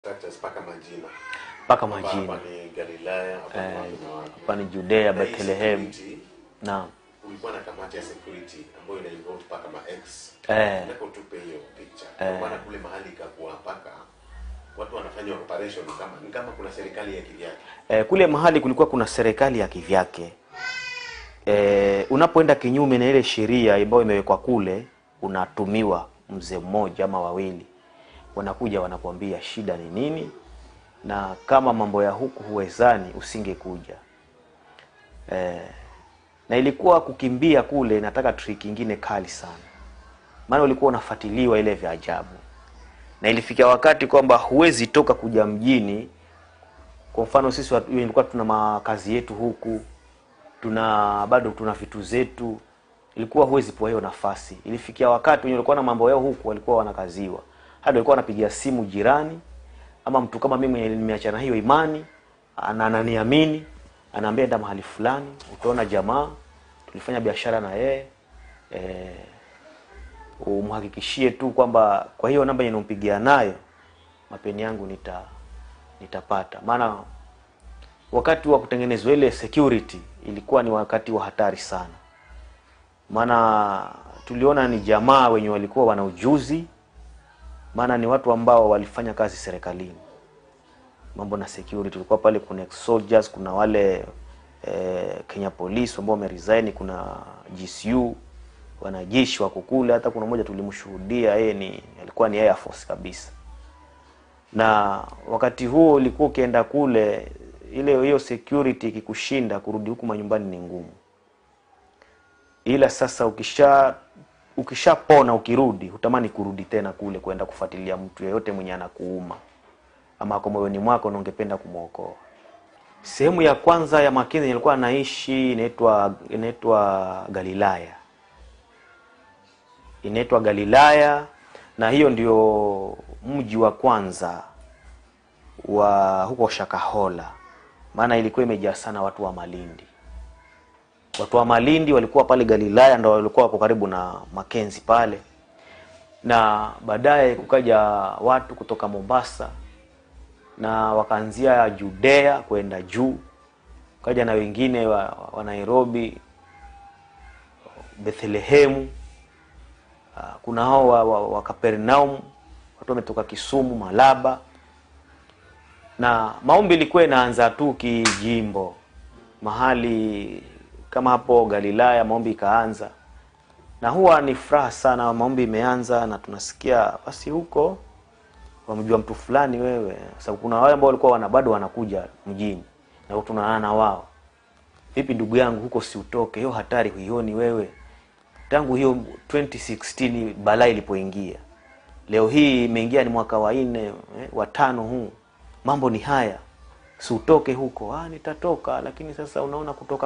structures mpaka majina mpaka Kwamba majina hapa ni Galilaya hapa ni Eh, wapi na wapi. hapa ni Judea, Na hii Bethlehem. security, Naam. kulikuwa na kamati ya security ambayo ina involve mpaka ma ex Eh. nataka utupe hiyo picture Eh. kwa maana kule mahali ikakuwa mpaka watu wanafanya operation kama ni kama kuna serikali ya kivyake E, kule mahali kulikuwa kuna serikali ya kivyake. E, unapoenda kinyume na ile sheria ambayo imewekwa kule, unatumiwa mzee mmoja ama wawili, wanakuja wanakuambia shida ni nini, na kama mambo ya huku huwezani usingekuja. E, na ilikuwa kukimbia kule, nataka trick ingine kali sana, maana ulikuwa unafuatiliwa ile vya ajabu, na ilifikia wakati kwamba huwezi toka kuja mjini kwa mfano sisi watu- ilikuwa tuna makazi yetu huku tuna bado tuna vitu zetu ilikuwa huwezi poa hiyo nafasi ilifikia wakati wenye walikuwa na mambo yao huku walikuwa wanakaziwa hadi walikuwa wanapigia simu jirani ama mtu kama mimi mwenye nimeachana hiyo imani ana- ananiamini anaambia enda mahali fulani utaona jamaa tulifanya biashara na yeye eh, umhakikishie tu kwamba kwa hiyo namba yenye nampigia nayo mapeni yangu nita nitapata maana wakati wa kutengenezwa ile security ilikuwa ni wakati wa hatari sana maana tuliona ni jamaa wenye walikuwa wana ujuzi maana ni watu ambao walifanya kazi serikalini mambo na security tulikuwa pale kuna ex soldiers kuna wale eh, Kenya Police ambao wameresign kuna GCU wanajeshi wako kule hata kuna mmoja tulimshuhudia yeye ni alikuwa ni Air Force kabisa na wakati huo ulikuwa ukienda kule ile hiyo security ikikushinda kurudi huku manyumbani ni ngumu ila sasa ukisha ukishapona ukirudi hutamani kurudi tena kule kwenda kufuatilia mtu yeyote mwenye anakuuma ama kwa moyoni mwako na ungependa kumwokoa sehemu ya kwanza ya Makenzi nilikuwa naishi inaitwa inaitwa Galilaya inaitwa Galilaya na hiyo ndio mji wa kwanza wa huko Shakahola, maana ilikuwa imejaa sana watu wa Malindi. Watu wa Malindi walikuwa pale Galilaya, ndo walikuwa wako karibu na Makenzi pale, na baadaye kukaja watu kutoka Mombasa na wakaanzia Judea kwenda juu, kaja na wengine wa, wa Nairobi, Bethlehemu Ah, kuna hao wa, wa, wa Kapernaum, watu wametoka Kisumu, Malaba, na maombi ilikuwa inaanza tu kijimbo, mahali kama hapo Galilaya, maombi ikaanza, na huwa ni furaha sana, maombi imeanza na tunasikia basi huko wamjua mtu fulani wewe, sababu kuna wale ambao walikuwa wana bado wanakuja mjini na tunaonana na wao, vipi ndugu yangu, huko si utoke, hiyo hatari huioni wewe? tangu hiyo 2016 balaa ilipoingia leo hii imeingia ni mwaka wa nne eh, wa tano huu mambo ni haya si utoke huko ah nitatoka lakini sasa unaona kutoka